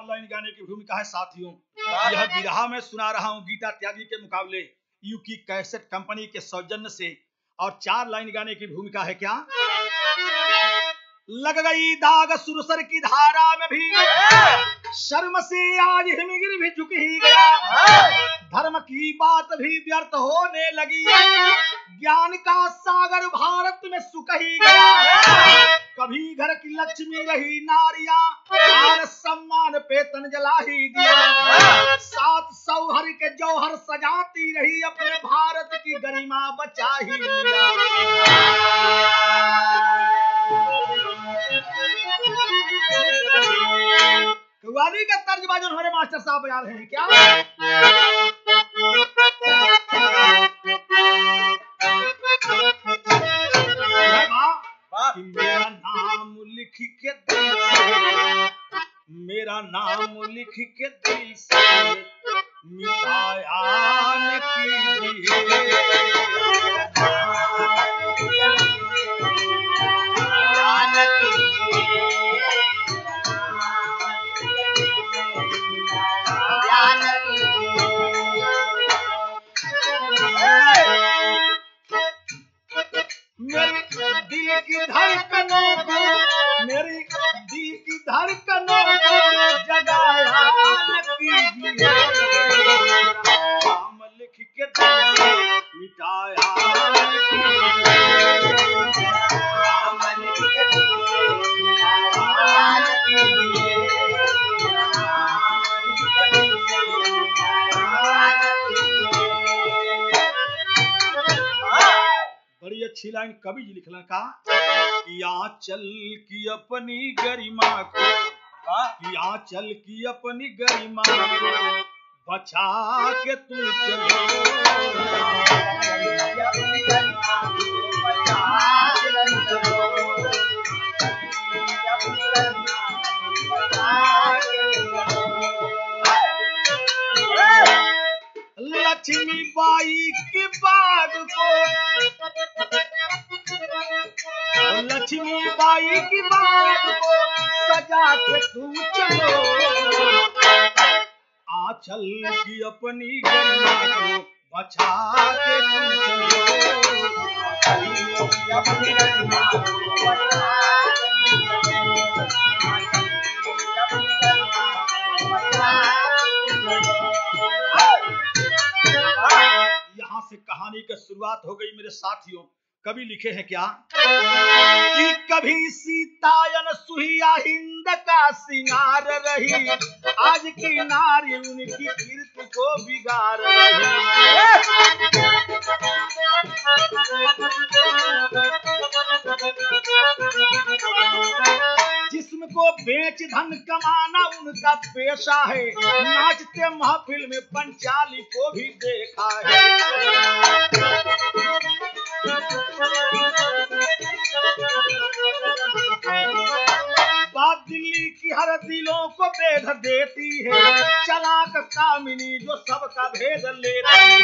Line गाने की भूमिका है साथियों यह विरहा में सुना रहा हूँ गीता त्यागी के मुकाबले यू की कैसेट कंपनी के सौजन्य से और चार लाइन गाने की भूमिका है क्या लग गई दाग सुरसर की धारा में भी शर्म से आज हिमगिर भी झुक ही गया धर्म की बात भी व्यर्थ होने लगी ज्ञान का सागर भारत में सुख ही गया कभी घर की लक्ष्मी रही नारियां आज सम्मान पे तन जला ही दिया सात सौहर के जौहर सजाती रही अपने भारत की गरिमा बचा ही लिया कव्वाली का तर्ज बाजू हमारे मास्टर साहब बजा रहे हैं क्या है माँ कि मेरा नाम लिख के दिल से मेरा नाम लिख के दिल से मिटाया न मेरी दिल की धड़कनों को मेरी दिल की धड़कनों को जगाया न कीजिए नाम लिख के दिल से मिटाया न कीजिए नाम लिख के दिल से मिटाया न कीजिए नाम लिख के दिल से मिटाया न कीजिए बड़ी अच्छी लाइन कवि जी लिखलन का कि आंचल की अपनी गरिमा को कि आंचल की अपनी गरिमा को बचा के तू चलो लक्ष्मी बाई की बाग को लक्ष्मी बाई की बात को सजा के तू चलो आंचल की अपनी गरिमा को बचा के तू चलो आंचल की अपनी गरिमा को बचा के तू चलो। आंचल की अपनी गरिमा को बचा के तू चलो। यहाँ से कहानी की शुरुआत हो गई मेरे साथियों कवि लिखे हैं क्या कि कभी सीतायन सुहिया हिंद का सिंगार रही आज की नारी उनकी कीर्ति को बिगाड़ रही जिस्म को बेच धन कमाना उनका पेशा है नाचते महफिल में पंचाली को भी देखा है बात दिल्ली की हर दिलों को बेध देती है चलाक कामिनी जो सबका भेद लेती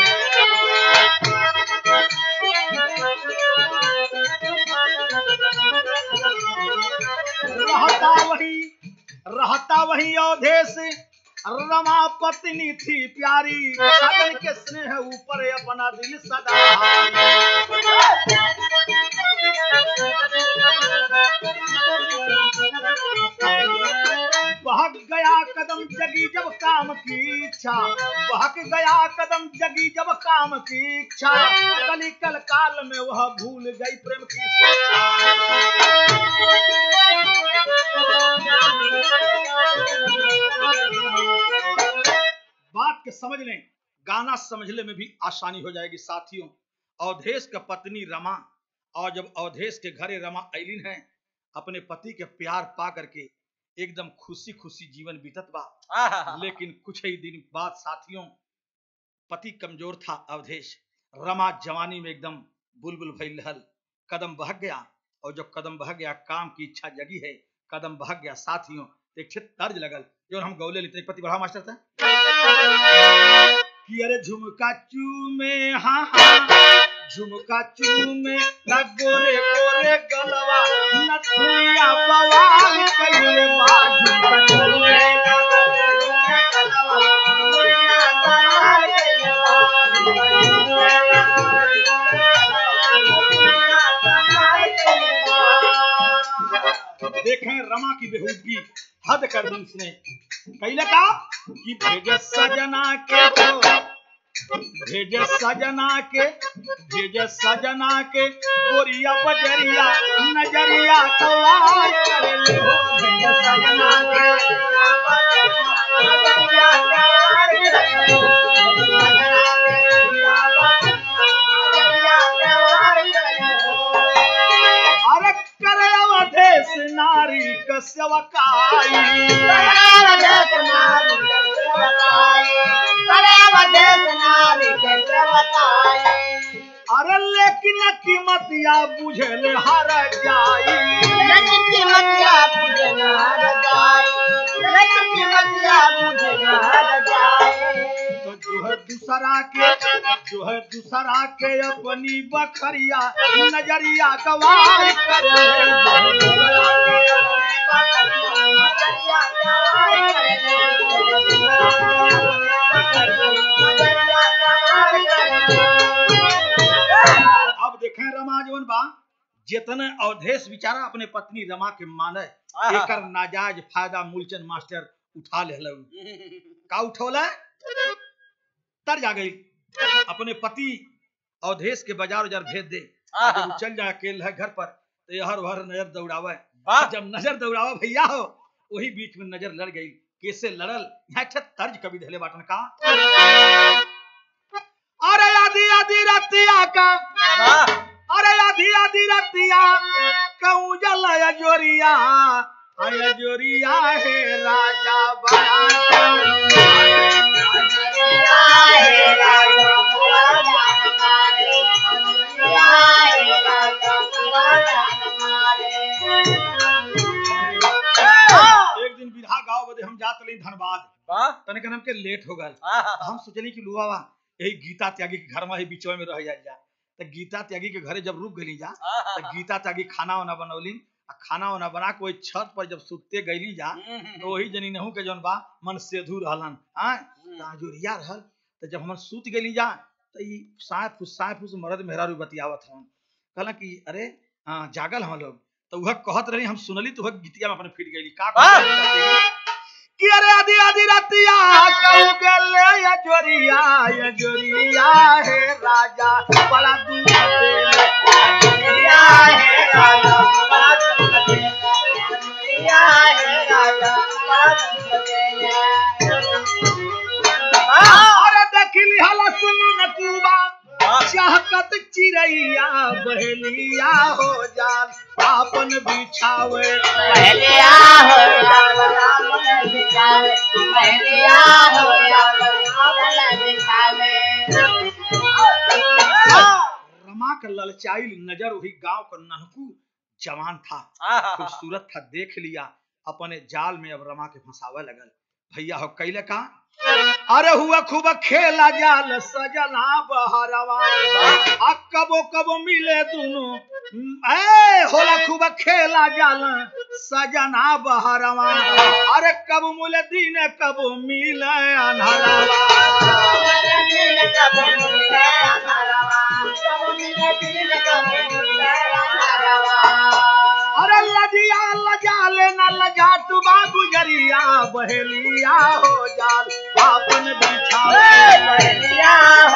है रहता वही रहता वही अवधेश रमा पत्नी थी प्यारी सजन के स्नेह ऊपर अपना दिल सदा बहक गया कदम जगी जब काम की इच्छा बहक गया कदम जगी जब काम की इच्छा कली कल काल में वह भूल गई प्रेम की बात के समझ लें गाना समझने में भी आसानी हो जाएगी साथियों अवधेश का पत्नी रमा और जब अवधेश के घरे रमा ऐलिन है अपने पति के प्यार पा करके एकदम खुशी खुशी जीवन बीतत बा लेकिन कुछ ही दिन बाद साथियों पति कमजोर था अवधेश रमा जवानी में एकदम बुलबुल भइल रहल कदम बहक गया और जब कदम बह गया काम की इच्छा जगी है कदम बहक गया साथियों एक छे तर्ज लगल जो हम गौले लिखते पति बढ़ा मास्टर था कि अरे झुमका चूमे हाँ हाँ झुमका चूमे न गोरे गोरे गलवा न थुइया बवाल कइले बा झुमका चूमे न गोरे कर दी इसने कैले का कि भेजे सजना के तो भेजे सजना के भेजे सजना के गोरिया बजरिया नजरिया कवार करे ले हो भेजे सजना के अरे करे अवधेश नारी कसवकाई अरे लेकिन कीमतिया बुझल हर जाई तो जो है दूसरा के जो है दूसरा के अपनी बखरिया नजरिया गवार करे अब देखें रमा जवन बा जितने अवधेश बिचारा अपने पत्नी रमा के माने आहा। एकर नाजायज फायदा मूलचंद मास्टर उठा ले का उठौला तर जा गई अपने पति अवधेश के बाजार उजार भेज दे आहा। जब वो चल जाए अकेले है घर पर तो ये हर भर नजर दौड़ावे वाह जब नजर दौड़ावा भैया हो वही बीच में नजर लड़ गई कैसे लड़ल यहाँ अच्छा तर्ज कवि धले बाटन का अरे आदि आदि रतिया का वाह अरे आधी आधी रतिया कहूँ जल जोरिया अय जोरिया है राजा बड़ा एक दिन विधा गाँव बदे हम जात रही धनबाद वाह तने के हमके लेट हो गल आहा। हम सोचली कि लुआ बा यही गीता त्यागी के घर में ही बीचवा में रह जाए जा तो गीता त्यागी के घरे जब रुक गली जा तो गीता त्यागी खाना वाना बनौली आ खाना वाना बना के वही छत पर जब सुते गईली जा तो वही जनी नहू के जौन बा मन सेधु रहलन हाँ जोरिया रहल तो जब हम सूत गेली जा तो ई साय फुस साय फुस मरद मेहरारू बतियावत हन कहला कि अरे हाँ जागल हम लोग तो वह कहत रही हम सुनली तो वह गीतिया में अपने फिट गईली का वाह! कहत कि अरे आदि आदि रतिया कहू गेले या जोरिया या जोरिया है राजा बड़ा दूर देले अरे देखली हला सुमन कुबा चाहकत चिड़ैया बहेलिया हो जान आपन बिछावे रमा का ललचाइल नजर वही गांव का ननकू जवान था खूबसूरत था देख लिया अपने जाल में अब रमा के फंसावे लगल भैया हो कैले का अरे हुआ खूब खेला जाल सजना बहरवा आ कबो कबो मिले दोनों ए होला खूब खेला जाल सजना बहरवा अरे कब मिले दिन कब मिले अनहरवा अरे लजिया लजा लेना लजा तू बाबू जरिया बहेलिया हो जाल आपन बिछावे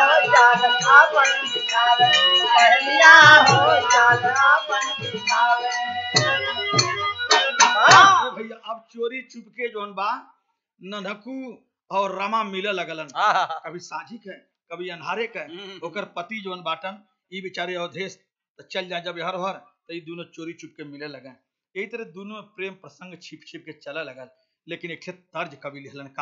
अरे भैया अब चोरी चुपके जोन बा ननकू और रमा मिले लगलन कभी साझी के कभी अन्हारे के ओकर पति जोन बाटन ई बेचारे अवधेश तो चल जाए जब हर हर तो ये दोनों चोरी चुप के मिले लगे यही तरह दोनों में प्रेम प्रसंग छिप छिप के चले लगल लेकिन एक ठे तर्ज कवि लिखलन का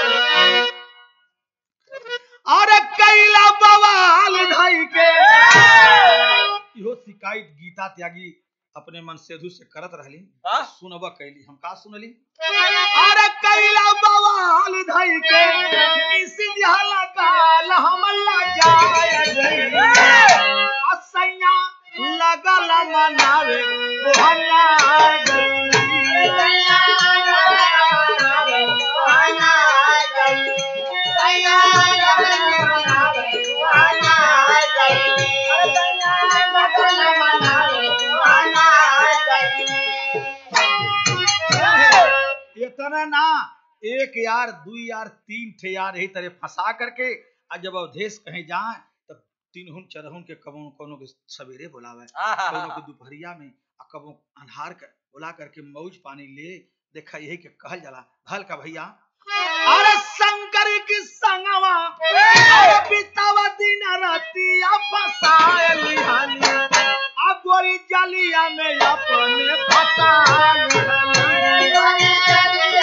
अरे कैला बवाल धई के इहो शिकायत गीता त्यागी अपने मन सेधु से करत रहली सुनब कैली हम का सुनली अरे कैला बवाल धई के निसिन हला काल हमला जाय असैया लगल मनावे ओहना इतना अरे ना एक यार दू यार तीन ठे यार यही तरह फंसा करके आ जब अवधेश कहीं जाए तब तीनहुन चरहुन के कबो कोनो के सवेरे बुलावे कोनो के दोपहरिया में आ कबो अन्हार कर बुला करके मौज पानी ले देखा यही के कहल जाला भल का भैया अरे शंकर की संगवा अरे बितावा दिन रातिया फसाए लिहानी आ गोरी जलिया में अपने फसा लिहानी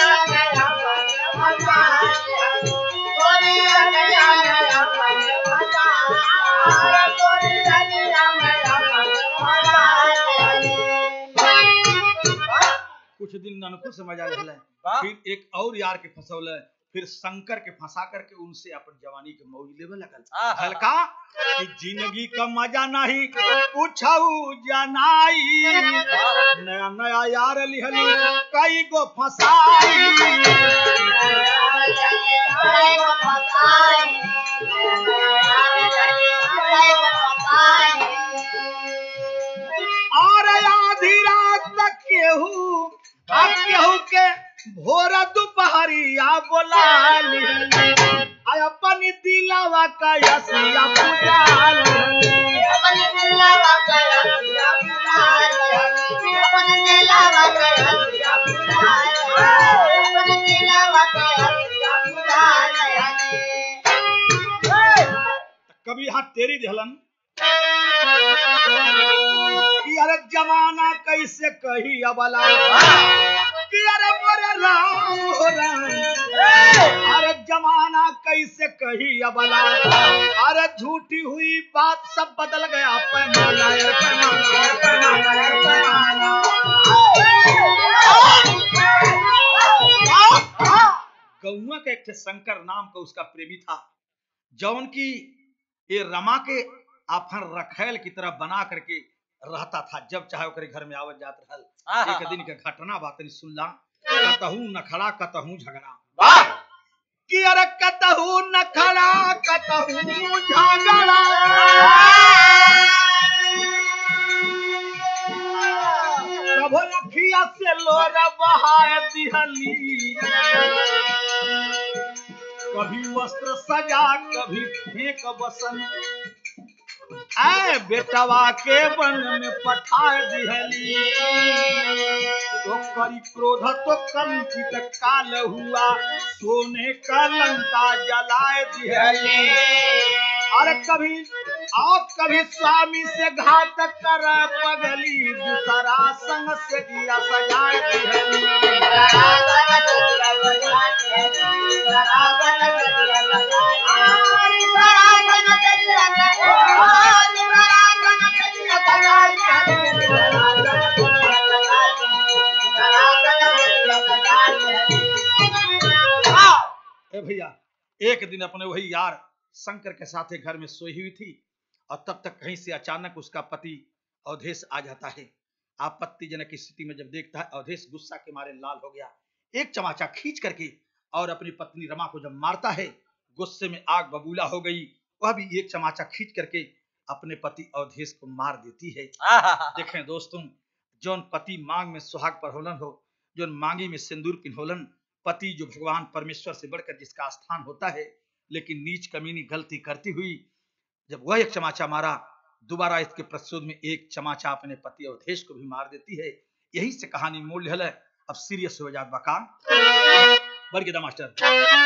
कुछ दिन ननकुल समझ आ रहल वाह। फिर एक और यार के फंसौल फिर शंकर के फंसा करके उनसे अपन जवानी के मौज लेवे लगल आहा। हल्का कि जिंदगी का मजा नहीं पूछऊ जनाई नया नया यार लिहली कई गो फसाई और आधी रात तक केहू आ केहू के भोर दोपहरिया बोला लिहली आ अपन दिलावा का यसिया पूजा लिहली कभी यहाँ तेरी दहलन कि अरे जमाना कैसे कही अबला कि अरे मोरे राम हो राम अरे जमाना कैसे कही अबला अरे झूठी हुई बात सब बदल गया पैमाना यार पैमाना यार पैमाना यार पैमाना गौआ के एक ठे शंकर नाम का उसका प्रेमी था जौन की ये रमा के आफन रखेल की तरह बना करके रहता था जब चाहे ओकरे घर में आवत जात रहल एक दिन के घटना बात नहीं सुनला कतहू नखड़ा कतहू झगड़ा कि अरे कतहू नखड़ा कतहू झगड़ा कभो अखिया से लोर बहाए दिहली कभी वस्त्र सजा कभी फेंक बसन ऐ बेटवा के वन में पठा दिहली तो करी क्रोध तो कंपित काल हुआ सोने का लंका जलाए दिहली अरे कभी और कभी स्वामी से घात कर पगली दूसरा संग से दिया सजाए दिहली ए भैया एक दिन अपने वही यार शंकर के साथ एक घर में सोई हुई थी और तब तक कहीं से अचानक उसका पति अवधेश आ जाता है आपत्तिजनक स्थिति में जब देखता है अवधेश गुस्सा के मारे लाल हो गया एक चमाचा खींच करके और अपनी पत्नी रमा को जब मारता है गुस्से में आग बबूला हो गई वह भी एक चमाचा खींच करके अपने पति अवधेश को मार देती है देखें दोस्तों जौन पति मांग में सुहाग पर होलन हो जौन मांगी में सिंदूर पिन्होलन पति जो भगवान परमेश्वर से बढ़कर जिसका स्थान होता है लेकिन नीच कमीनी गलती करती हुई जब वह एक चमाचा मारा दोबारा इसके प्रस्तुत में एक चमाचा अपने पति अवधेश को भी मार देती है यही से कहानी मोल है अब सीरियस हो जात बका बढ़ गया मास्टर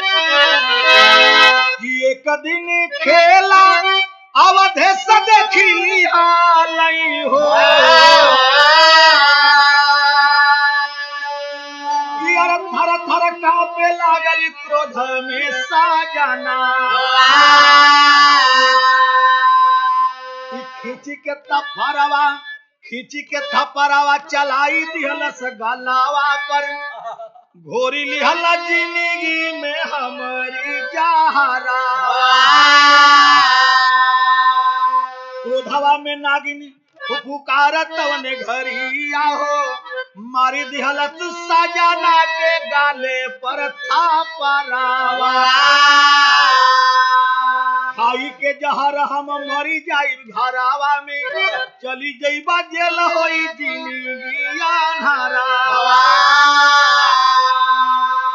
कि एक दिन खेला अवधेश देखी लिहालई हो कि अरे थर थर कांपे लागल क्रोध में साजना कि खींची के थपरवा खींची के थपरवा चलाई दिहलस गलावा पर घोरी लिहला जिंदगी में हमारी जहरा क्रोधवा में नागिनी पुकारत तवने घरी आहो मारी दिहलत सजाना के गाले पर था परावा खाई के जहर हम मरी जाई घरावा में चली जईबा जेल होई जिंदगी अन्हारा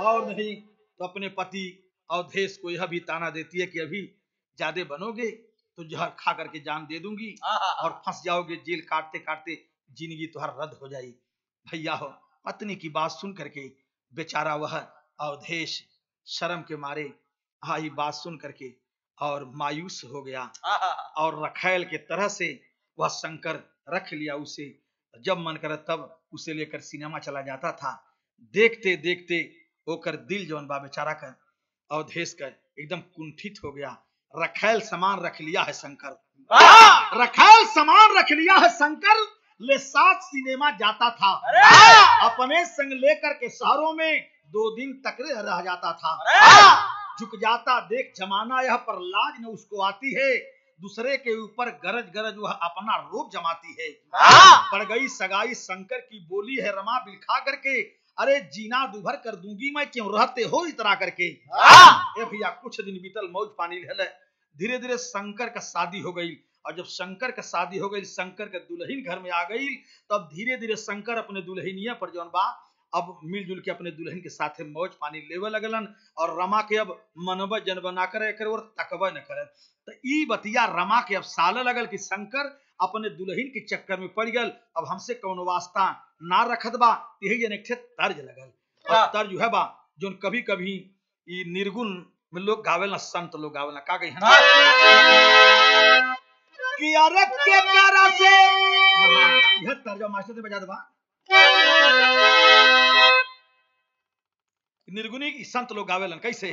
और नहीं तो अपने पति अवधेश को यह भी ताना देती है कि अभी ज्यादा बनोगे तो जहर खा करके जान दे दूंगी और फंस जाओगे जेल काटते काटते जिंदगी तुहर रद्द हो जाएगी भैया हो पत्नी की बात सुन करके बेचारा वह अवधेश शर्म के मारे आई बात सुन करके और मायूस हो गया और रखैल के तरह से वह शंकर रख लिया उसे जब मन करे तब उसे लेकर सिनेमा चला जाता था देखते देखते होकर दिल जौन बा बेचारा का अवधेश का एकदम कुंठित हो गया रखैल सामान रख लिया है शंकर रखैल सामान रख लिया है शंकर ले साथ सिनेमा जाता था अपने संग लेकर के शहरों में दो दिन तक रह जाता था झुक जाता देख जमाना यह पर लाज न उसको आती है दूसरे के ऊपर गरज गरज वह अपना रूप जमाती है पड़ गई सगाई शंकर की बोली है रमा बिलखा करके अरे जीना दुभर कर दूंगी मैं क्यों रहते हो इतना करके ए भैया कुछ दिन बीतल मौज पानी ले धीरे धीरे शंकर का शादी हो गई और जब शंकर का शादी हो गई शंकर का दुल्हन घर में आ गई तब धीरे धीरे शंकर अपने दुल्हनिया पर जौन बा अब मिलजुल के अपने दुल्हन के साथे मौज पानी लेवे लगलन और रमा के अब मनब जन बना कर एकर और तकबा न करे तो ई बतिया रमा के अब साल लगल कि शंकर अपने दुल्हन के चक्कर में पड़ गल अब हमसे कौन वास्ता ना रखत बा यही जन एक तर्ज लगल और तर्ज है बा जो कभी कभी ई निर्गुण में लोग गावेला संत लोग गावेला का गई कि अरे के करा से यह तर्ज मास्टर से बजा दबा निर्गुणी संत लोग गावेलन कैसे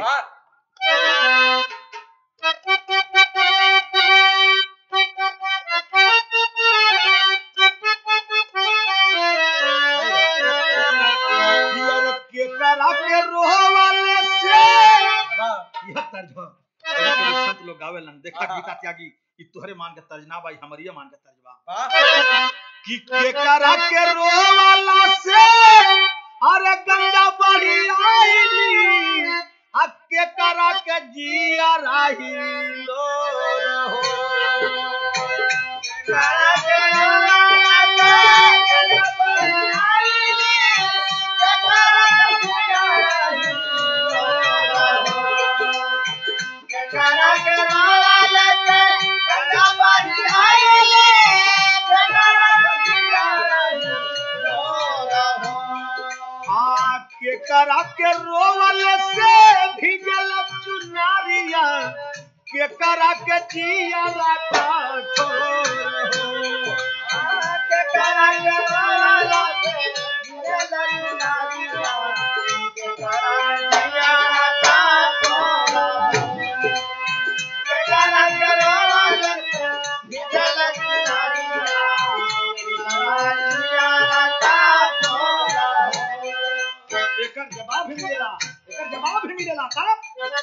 के करा के रोह वाले से यह तर्ज हो संत लोग गावेलन देखा गीता त्यागी ई तोहरे मान के तर्ज ना भाई हमरिया मान के तर्ज बा कि के करा के रोह वाला से अरे गंगा बड़ी आईली अक्के करा के जिया राही लो रहो करा के के करा के रोवल से भिजल चुनारिया के करा के जिया का के करा के रोवल से भिजल चुनारिया के करा जिया का के करा के रोवल से भिजल चुनारिया के करा जिया का एकर जवाब भी मिलेला एकर जवाब भी मिलेला का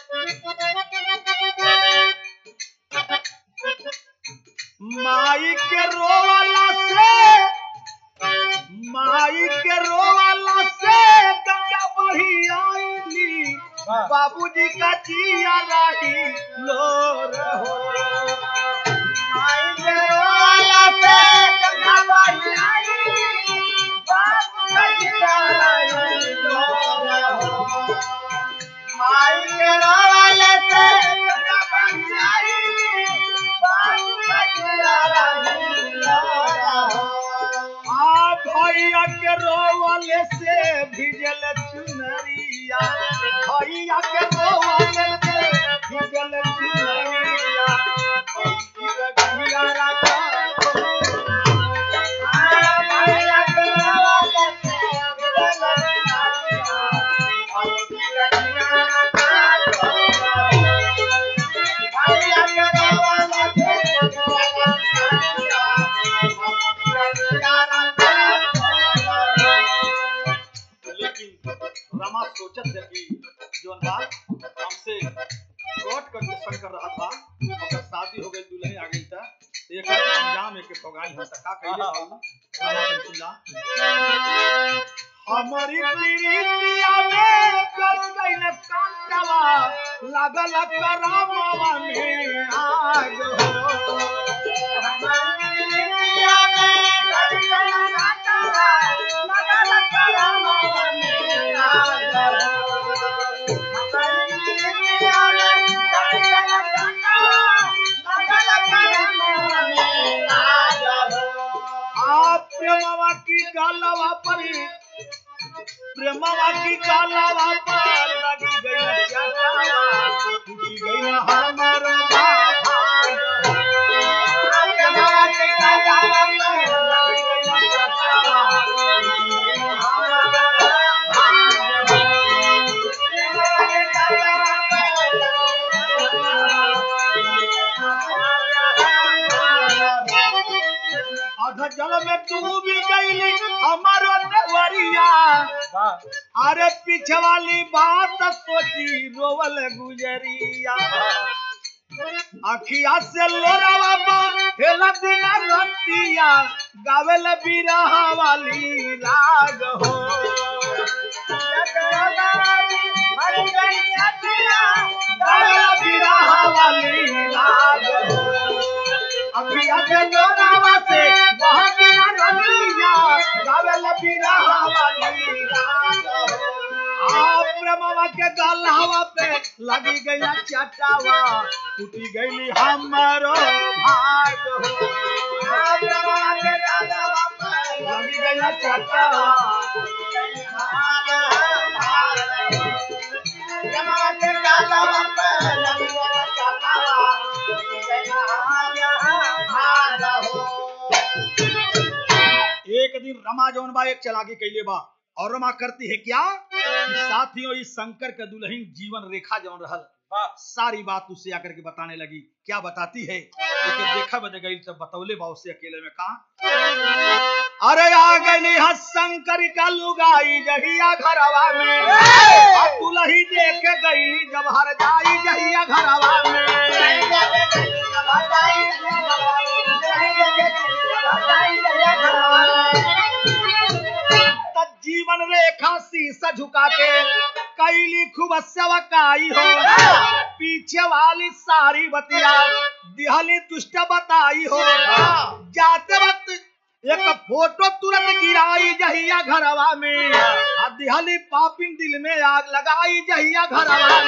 माई के रोवाला से माई के रोवाला से गंगा बढ़ी आईली बाबूजी का जिया रही लो रहो माई के रोवाला से गंगा बढ़ी आईली बाबू का जिया रही लो रहो माई के रोवाला से गंगा बढ़ी आईली बाबू का जिया रही लो रहो आ भैया के रोवले से भिजल चुनरिया भैया के रोवले से भिजल चुनरिया भैया राजा भैया के रोवले से भिजल भैया के रोवले लेकिन रमा सोचत है कि जोन बात हमसे कोट करके शंकर रहत बा ओकर शादी हो गई दुल्हन आ गई त एकर अंजाम एके भोगाई हम त का कहिए बाबू रमा सुनला हमारी प्रीतिया में कर गइल कांटवा लागल करामवा में आग हो हमारी प्रीतिया में कर गइल कांटवा लागल करामवा में आग हो रमावा की कालावा पर लगी गई चटावा टूटी गई हमारो भाग रमावा की कालावा पर लगी गई चटावा टूटी गई हमारो अध जल में डूबी गईली हमारो नवरिया अरे पीछे वाली बात सोची रोवल गुजरिया अखिया से लोरावा हेला दिन रतिया गावेल बिरहा वाली राग हो गावेल बिरहा वाली राग हो अखिया से लोरावा से वहाँ बिना रतिया गावेल बिरहा वाली राग हो आ ब्रह्मवा के गलहवा पे लगी गई चटावा टूटी गई हमारो भाग हो आ ब्रह्मवा के गलहवा पे लगी गई चटावा टूटी गई हमारो भाग हो। ब्रह्मवा के गलहवा पे लगी गई चटावा टूटी गई हमारो भाग हो। एक दिन रमा जौन बा एक चलाकी कैले बा और रमा करती है क्या साथियों इस शंकर के दुल्हन जीवन रेखा जौन रहल सारी बात उससे आकर के बताने लगी क्या बताती है तो देखा बज गई तब बतौले बा उससे अकेले में कहा अरे आ गई हा शंकर का लुगाई जहिया घरवा में आ दुल्ही देख गई जब हर जाई जहिया घरवा में तब जीवन रेखा शीश झुका के कैली खूब सवकाई हो पीछे वाली सारी बतिया दिहली दुष्ट बताई हो जाते वक्त एक फोटो तुरंत गिराई जहिया घरवा में आ दिहली पापिन दिल में आग लगाई जहिया घरवा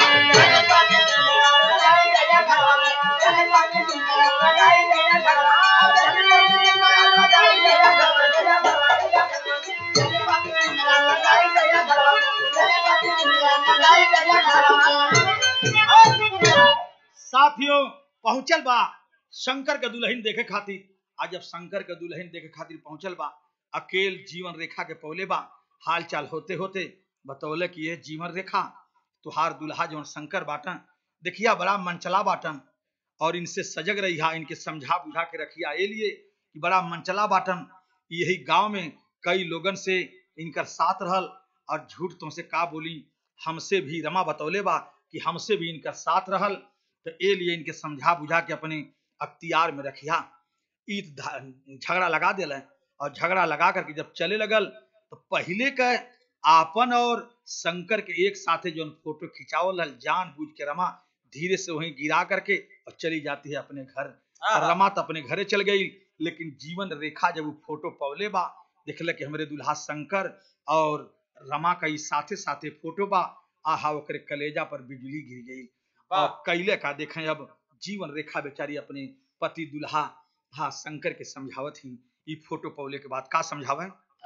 में साथियों पहुंचल बा शंकर के दुल्हन देखे खातिर आज जब शंकर के दुल्हन देखे खातिर पहुंचल बा अकेल जीवन रेखा के पौले बा हाल चाल होते होते बतौले कि ये जीवन रेखा तुहार दुल्हा जौन शंकर बाटन देखिया बड़ा मनचला बाटन और इनसे सजग रहिया इनके समझा बुझा के रखिया ये लिए कि बड़ा मनचला बाटन यही गांव में कई लोगन से इनकर साथ रहल और झूठ तुमसे का बोली हमसे भी रमा बतौले बा कि हमसे भी इनका साथ रहल तो ए लिए इनके समझा बुझा के अपने अख्तियार में रखिया ईद झगड़ा लगा दिल और झगड़ा लगा करके जब चले लगल तो पहले के आपन और शंकर के एक साथे जो फोटो खिंचावल हल जान बूझ के रमा धीरे से वहीं गिरा करके और चली जाती है अपने घर रमा तो अपने घरे चल गई लेकिन जीवन रेखा जब वो फोटो पवले बा देखल कि हमारे दुल्हा शंकर और रमा का साथे साथे फोटो बा आहा ओकरे कलेजा पर बिजली गिर गई और कैले का देखें अब जीवन रेखा बेचारी अपने पति दुल्हा हाँ शंकर के समझावत ही ई फोटो पौले के बाद का समझावे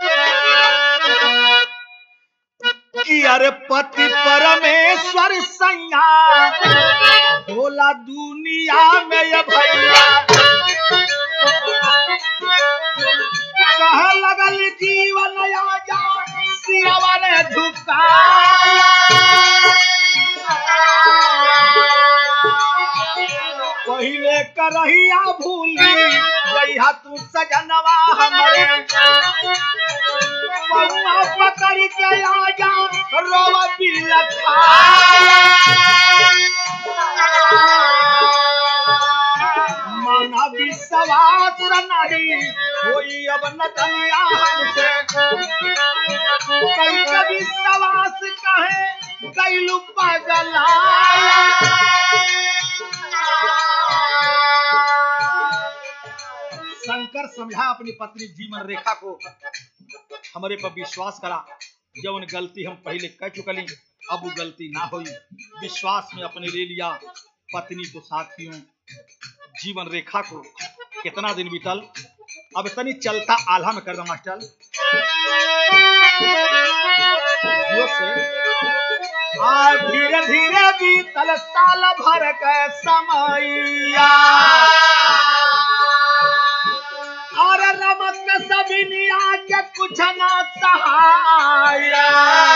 कि अरे पति परमेश्वर सैया भोला दुनिया में ये भैया कह लगल जीवन आजा सियावर झुका पहले करहिया भूली गईहा तू सजनवा हमरे पौआ पकड़ के आजा रोवा बिलखा माना विश्वास नहीं कोई अब न दुनिया हमसे कई कभी विश्वास कहे कैलू पगला शंकर समझा अपनी पत्नी जीवन रेखा को हमारे पर विश्वास करा जौन गलती हम पहले कर चुकली अब वो गलती ना हुई विश्वास में अपने ले लिया पत्नी को साथियों जीवन रेखा को कितना दिन बीतल अब तनी चलता आल्हा में कर दो मास्टर जो से आ धीरे धीरे बीतल साल भर के समैया और रमक के सभी निया के कुछ ना सहाया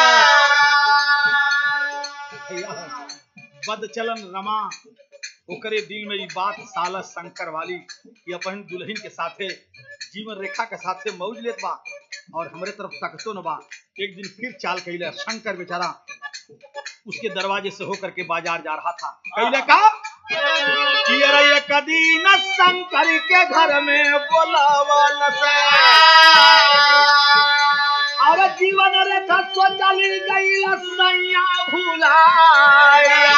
बद चलन रमा ओकरे दिल में ई बात साला शंकर वाली कि अपन दुल्हन के साथे जीवन रेखा के साथे मौज लेत बा और हमरे तरफ तकतो न बा एक दिन फिर चाल कैले शंकर बेचारा उसके दरवाजे से होकर के बाजार जा रहा था कैले का कि अरे एक दिन शंकर के घर में बोलावल से और जीवन रेखा सोचली गई सैया भुलाया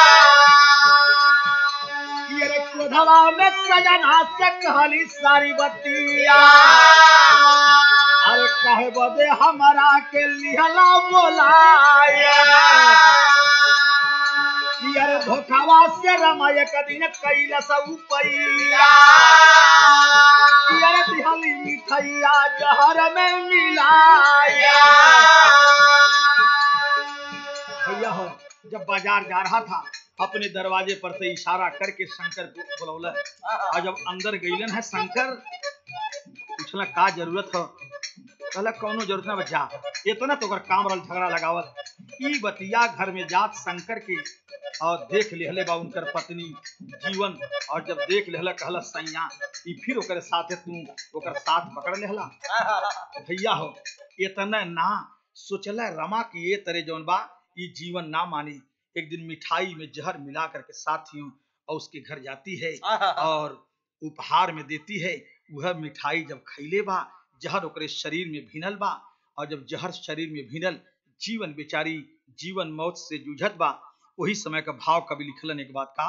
ये रे क्रोधवा में सजना से कहली सारी बतिया अरे कहे बदे हमारा के लिहला बोलाया कि अरे धोखावा से रमा एक दिन कैला सब पैया कि अरे दिहली मिठैया जहर में मिलाया भैया हो जब बाजार जा रहा था अपने दरवाजे पर से इशारा करके शंकर को बुलौला और जब अंदर गईलन है शंकर पूछला का जरूरत हो कहला कौनो जरूरत ना बच्चा इतना तो ओकर काम रल झगड़ा लगावल ई बतिया घर में जात शंकर के और देख लेहले बा उनकर पत्नी जीवन और जब देख लेहला कहला सैया ई फिर ओकर साथे तू ओकर साथ पकड़ लेहला भैया हो इतना ना सोचला रमा की ये तरह जौन बा ई जीवन ना मानी एक दिन मिठाई में जहर मिला करके साथियों और उसके घर जाती है और उपहार में देती है वह मिठाई जब खैले बा जहर ओकरे शरीर में भिनल बा और जब जहर शरीर में भिनल जीवन बेचारी जीवन मौत से जूझत बा वही समय का भाव कवि लिखलन एक बात का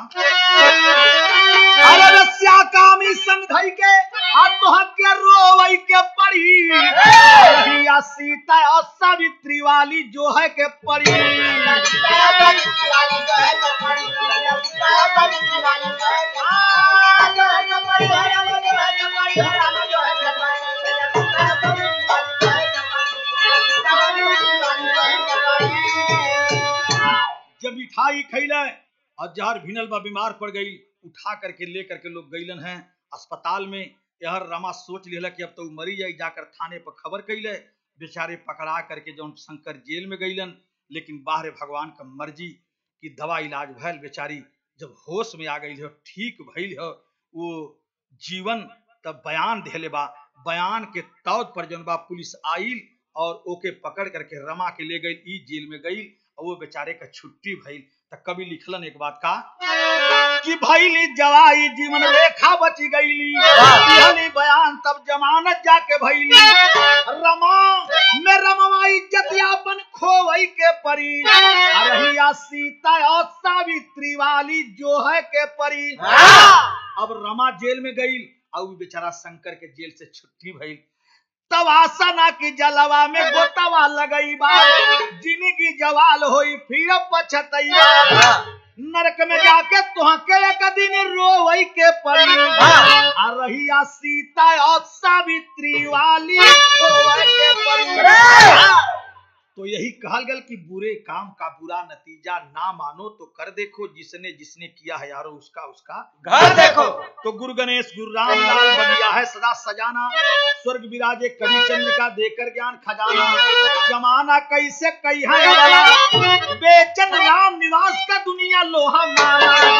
अरे रस्या कामी संग धई के आत्महत्या रोवई के पड़ी रहिया सीता और सावित्री वाली जो है के पड़ी जब मिठाई खैले और जहर भिनल बा बीमार पड़ गई उठा करके ले करके लोग गईलन हैं अस्पताल में यहर रमा सोच लेला कि अब तो उ मरी जाई जाकर थाने पर खबर कैले बेचारे पकड़ा करके जौन शंकर जेल में गईलन लेकिन बाहर भगवान का मर्जी कि दवा इलाज भैल बेचारी जब होश में आ गई हो ठीक भइल हो वो जीवन तब बयान देले बा बयान के तौर पर जौन बा पुलिस आइल और ओके पकड़ करके रमा के ले गई ई जेल में गई और वो बेचारे का छुट्टी भइल त कवि लिखलन एक बात का कि भइली जवाई जीवन रेखा बची गईली दिहली बयान तब जमानत जाके भइली रमा में रमवा इज्जत यापन खोवई के परी रहिया सीता और सावित्री वाली जो है के परी अब रमा जेल में गई और उ बेचारा शंकर के जेल से छुट्टी भइल तब आसना की जलवा में गोतवा लगई बा जिंदगी जवाल होई फिर पछतई बा नरक में जाके तुहके एक दिन रोवई के पड़ी आ रहिया सीता और सावित्री वाली खोवई के पड़ी तो यही कहल गल कि बुरे काम का बुरा नतीजा ना मानो तो कर देखो जिसने जिसने किया है यारो उसका उसका घर देखो तो गुरु गणेश गुरु राम लाल बनिया है सदा सजाना स्वर्ग विराजे कवि चंद्रिका देकर ज्ञान खजाना जमाना कैसे कही है वाला बेचन राम निवास का दुनिया लोहा माला